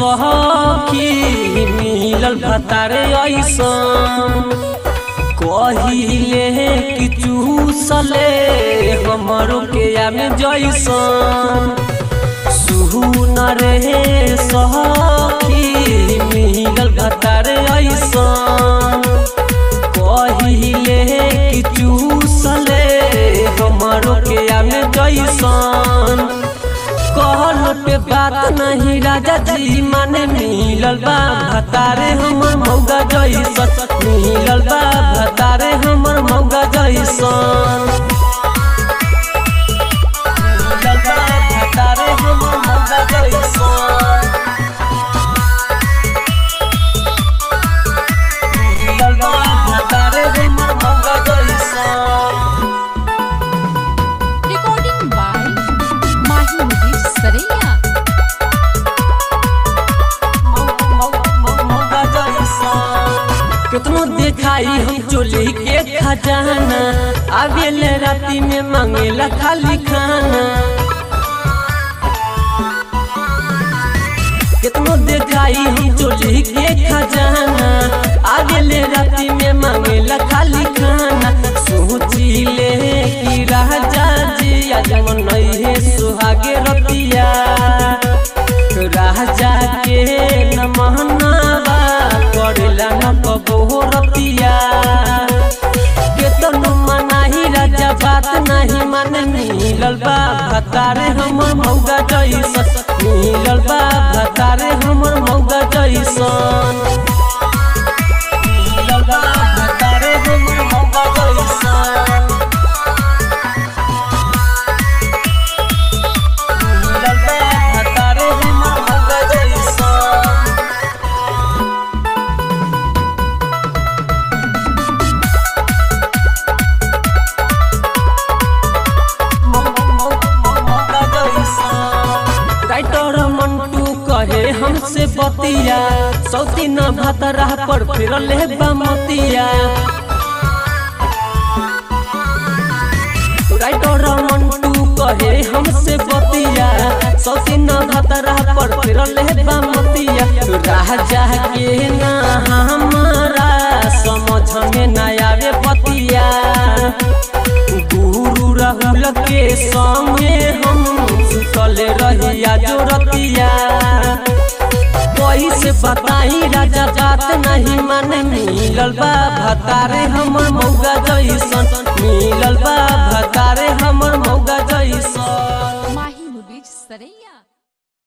सखी मिलल भतारे ऐसन कहिले कि चूसले हमरो के आमे जैसन सुन रे सखी मिलल भतारे ऐसन कहिले कि चूसले हमरो के आमे जैसन कहल पे बात नहीं राजा जी माने मिलल बा भतारे हमर मौगा जैसन मिलल बा भतारे हमर मौगा जैसन मिलल बा भतारे हमर मौगा जैसन मिलल बा भतारे हमर मौगा जैसन Recording by Mahi Mudir Saraiya. कितनो देखाई हम चोली के खजाना आवेले राती में मांगेला खाली खाना कितनो देखाई हम चोली के खजाना आवेले राती में मांगेला खाली खाना सोची ले कि राजा जी आज मनई सुहागे रतिया राजा के न महनावा करेला न कबो रतिया केतनो मनाही राजा बात नहीं माने मिलल बा भतारे हमर मौगा जैसन मिलल बा भतारे हमर मौगा जैसन मिलल बा भतारे हमर मौगा जैसन मिलल बा भतारे हमर मौगा जैसन राइटर मंटू कहे हमसे बतिया सौती न भतरा पर फिर ले बमतिया राइटर मंटू कहे हमसे बतिया सौती न भतरा पर फिर ले बमतिया राजा के ना हमारा समझ में ना आवे बतिया गुरु राहुल के संगे हम सुतल रहिया जो रतिया कैसे बताई राजा बात नहीं माने मिलल बा भतारे हमर मौगा जैसन मिलल बा भतारे हमर मौगा जैसन Mahi Mudir Saraiya.